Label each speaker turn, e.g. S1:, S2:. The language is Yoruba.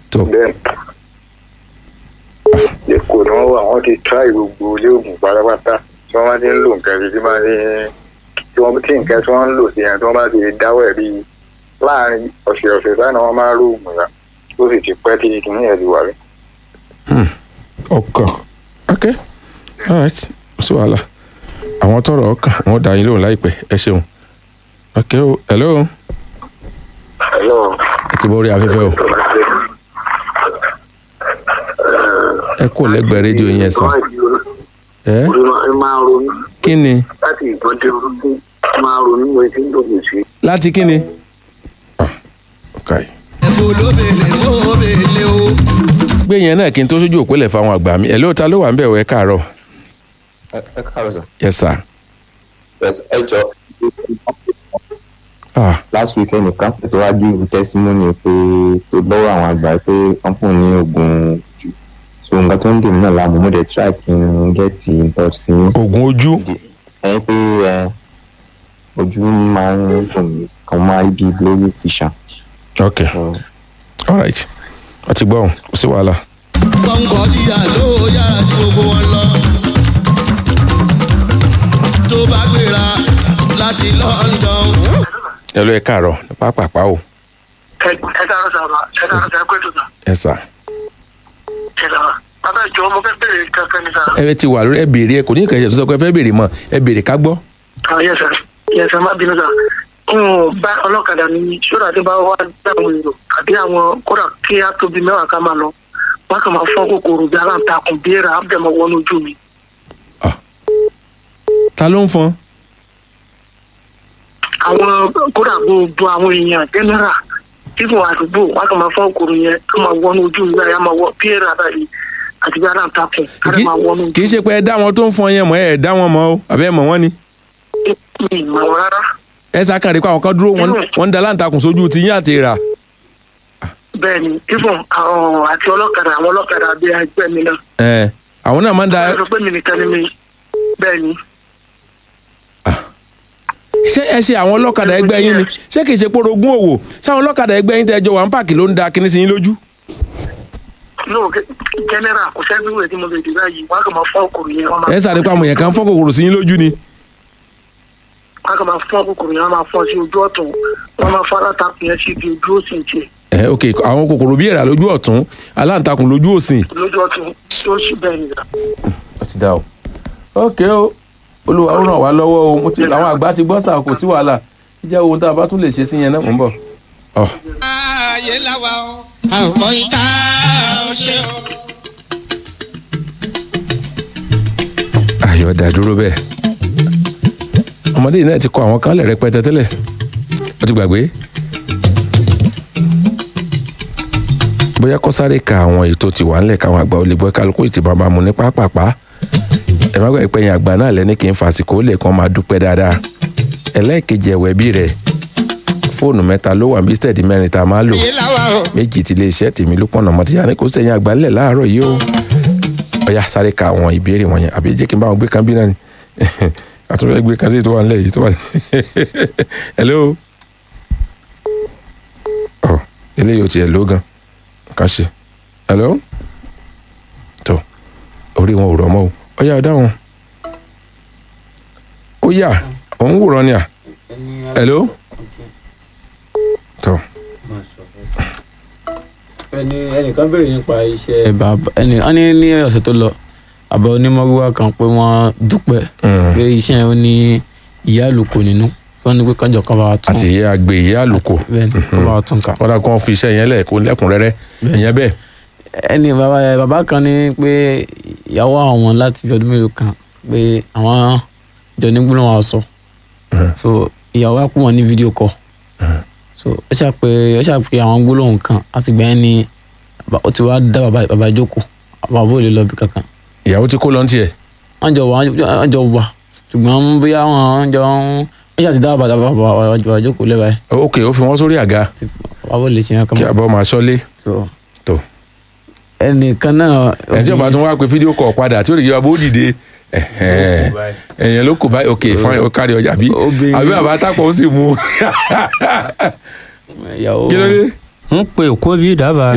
S1: tó
S2: bẹ́ẹ̀ èkó ni wọ́n wà wọ́n ti try gbogbo ilé oògùn pátápátá tí wọ́n bá ti ń lò nǹkan bí tí wọ́n ti tí wọ́n tí nǹkan tí wọ́n ń lò sí yẹn tí wọ́n bá ti dáwọ́ ẹ̀ bíi láàrin ọ̀sẹ̀ ọ̀sẹ̀ sáà ni wọ́n máa ń lo oògùn yẹn ó sì ti pẹ́ tí kìíní yẹn ti wà rí.
S1: ọkàn ok alright kò sí wàhálà àwọn tọrọ ọkàn wọn dá yín lóhùn láìpẹ́ ẹ ṣeun ok o hello
S2: hello.
S1: ẹ ti bọ́ orí afẹ́fẹ́ o ẹ kò lẹ́gbẹ̀ẹ́ rédíò yẹn sàn ẹ
S2: orí máa ń ronú
S1: kí ni
S2: láti ìgbọ́n tí orúkú máa ń ronú mo ti ń dòkè sí.
S1: láti kí ni. Ah, ok
S3: ẹ̀bùn olóbèlè olóbèlè o.
S1: gbé yẹn náà kí n tó sójú òpó lẹ̀ fáwọn àgbà mi ẹ̀ lóòótọ́ ló wà ń bẹ̀ wọ ẹ káàárọ̀
S4: ẹ ẹ káàárọ̀ sir.
S1: yes sir
S4: Yes, ẹ jọ
S1: ah
S4: last weekend nìkan tó wá give testimony pé tó lọ́wọ́ àwọn àgbà pé wọ́n fún un ní oògùn jù so nǹkan tó ń dè mí náà láàmú mo dẹ̀ try kí n get in touch sí yín.
S1: oògùn ojú
S4: ẹ pé ẹ ojú máa ń dùn mí kan máa rí bíi blurry vision.
S1: ok
S4: So,
S1: alright ọtí gbọ́ ọ̀hún kò sí wàhálà
S3: kọ́ńkọ́ díà ló yára ju gbogbo wọn lọ. tó bá gbéra láti london.
S1: ẹ ló ẹ káàárọ̀ ní pápápá o
S5: ẹ dára sábà ẹ dára sábà pé tó ta
S1: ẹ sà
S5: ẹ dára bàbá ìjọ mo fẹ́ bèrè kankan ní sára.
S1: ẹ ti wà lórí ẹ béèrè ẹ kò ní ìkẹyẹ tó sọ pé ẹ fẹ́ béèrè mọ́ ẹ béèrè ká gbọ́
S5: àwọn yẹsẹ yẹsẹ má bínú sá n ò bá ọlọ́kadà ní sódà tí bá wà dáhùn èrò àbí àwọn kódà kí á tóbi mẹ́wàá ká máa lọ wọn kàn máa fọ́n kòkòrò bí aláǹtakùn bí èrà á bẹ̀ mọ́ wọnú ojú mi.
S1: ta ló ń fọn
S5: àwọn kódà gbogbo àwọn èèyàn jẹ́nẹ́rà fífún àdúgbò wọn kàn máa fọ́n kòkòrò yẹn ká máa wọnú ojú mi báyìí á máa wọ bí èrà báyìí àti bí aláǹtakùn ká
S1: Kì-
S5: máa wọnú ojú
S1: kì í ṣe pé ẹ dá wọn tó ń fọn yẹn mọ́ ẹ dá wọn mọ́ o àbẹ́ ẹ mọ̀ wọ́n ni
S5: mi ìmọ̀ wọn rárá
S1: ẹ sàkàn rí pé àwọn kan dúró wọn wọn ń da láǹtakùn sójú ti yín àti rà
S5: bẹ́ẹ̀ ni fífún àwọn àti ọlọ́kadà àwọn ọlọ́kadà bí ẹgbẹ́ mi náà
S1: ẹ àwọn náà máa ń da
S5: ẹ sọ pé mi nìkan ni mi bẹ́ẹ̀ ni.
S1: ṣé ẹ ṣe àwọn ọlọ́kadà ẹgbẹ́ yín ni ṣé kì í ṣe pé orogún òwò ṣé àwọn ọlọ́kadà ẹgbẹ́ yín tẹ́ jọ wà ń pààkì ló ń da kinní sí yín lójú.
S5: no general kò sẹ́bí wẹ̀ tí mo lè dì báyìí wọ́n á kàn máa fọ́ òkòrò yẹn wọ́n máa
S1: ẹ sáré pé àwọn èèyàn kan fọ́ kòkòrò sí yín lójú ni.
S5: wọ́n á kàn máa fọ́ òkòrò yẹn wọ́n máa fọ́ sí ojú ọ̀tún wọ́n máa fọ́ alátakùn yẹn sí ibi ojú òsì tiẹ̀
S1: ẹ ok àwọn kòkòrò bí èèrà lójú ọ̀tún aláǹtakùn lójú òsìn.
S5: lójú ọ̀tún tó sì bẹ́ẹ̀ nìyà.
S1: ó ti dá o. ok o olúwa ó ràn wá lọ́wọ́ o mo ti àwọn àgbà ti gbọ́ sà kò sí wàhálà jẹ́ ohun tá a bá tún lè ṣe sí yẹn náà mò ń bọ̀. ọ
S3: ayé làwa o àwọn ìta ò ṣe o.
S1: ayọ̀ dá dúró bẹ́ẹ̀ ọmọdé yìí náà ti kọ àwọn kan lẹ̀ rẹpẹtẹ tẹ́lẹ̀ ó ti gbàgbé. bóyá kó sáré ka àwọn ètò tí wà ńlẹ̀ káwọn àgbà ò lè gbọ́ kálukú ìtì bàbá mu ní pápápá ẹ má gbàgbé pẹ́yìn àgbà náà lẹ́ni kí n fàsìkò lè kàn máa dúpẹ́ dáadáa ẹlẹ́ẹ̀kejì ẹ̀wẹ̀ bí rẹ̀ fóònù mẹ́ta ló wà ní bísítẹ̀dì mẹ́rin tá a máa lò
S3: ayé làwa o.
S1: méjì ti iléeṣẹ́ tèmi ló pọ̀nà mọ́ tíyà ní kò sẹ́yìn àgbà ńlẹ̀ láàárọ̀ yìí o ọ̀yà sáré ka àwọn ìbéèrè wọ̀nyẹn àbí jẹ́ kí n bá wọn gbé kan bí náà ni àtúntò gbé kan sí tó wà nílẹ̀ yìí tó wà hello ọ eléyìí ò tiẹ̀ ló gan kà ṣe hello tó orí wọn ò rọ̀ mọ́ o ọ̀yà ọ̀dà wọn ó yà òun wòran ni à hello tó
S6: ẹni ẹnìkan béèrè nípa iṣẹ́ bàbá ẹnì wọ́n ní ní ọ̀sẹ̀ tó lọ àbá onímọ̀rúwá kan pé wọ́n dúpẹ́
S1: Mm.
S6: pé iṣẹ́ yẹn ó ní ìyá àlùkò nínú tí wọ́n ní pé kánjọ kan bá wa tún
S1: àti ìyá àgbè ìyá àlùkò
S6: bẹ́ẹ̀ ni kan bá wa tún kà.
S1: kọ́dà kí wọ́n fi iṣẹ́ yẹn lẹ̀ kó lẹ́kùnrẹ́rẹ́ ìyẹn bẹ́ẹ̀
S6: ẹni bàbá bàbá kan ní pé ìyàwó àwọn láti fi ọdún mélòó kan pé àwọn jọ ní gbólóhùn àwọn sọ so ìyàwó á kú wọn ní fídíò kọ so ó ṣàpè ó ṣàpè àwọn gbólóhùn kan àti gbẹ̀yìn ni bàbá- ó ti wá dá bàbá bàbá jókòó bàbá ò lè lọ bí kankan
S1: ìyàwó tí kò lọ tiẹ̀
S6: wọ́n jọ wà wọ́n jọ wà ṣùgbọ́n bóyá wọ́n jọ ń wọ́n ṣàti dá bàbá bàbá bàbá jókòó lẹ́bàá
S1: ok ó fi wọ́n sórí àga
S6: ẹ̀ bàbá ò lè ṣe yẹn kan
S1: kí
S6: mọ́
S1: àbọ̀ máa ṣọ́lé
S6: so
S1: tó
S6: ẹnìkan náà
S1: ẹni tí ó bá tún wá pé fídíò kọ̀ padà tí ó lè yẹ abó dìde ẹ̀hẹ́n. ẹ̀yẹn ló kù báyìí ok fine ó kárí ọjà àbí
S6: Obìnrin-
S1: àbí bàbá tápọ̀ ó sì mú
S6: ìyàwó
S1: kí ló dé
S7: ń pe òkú bí dábàá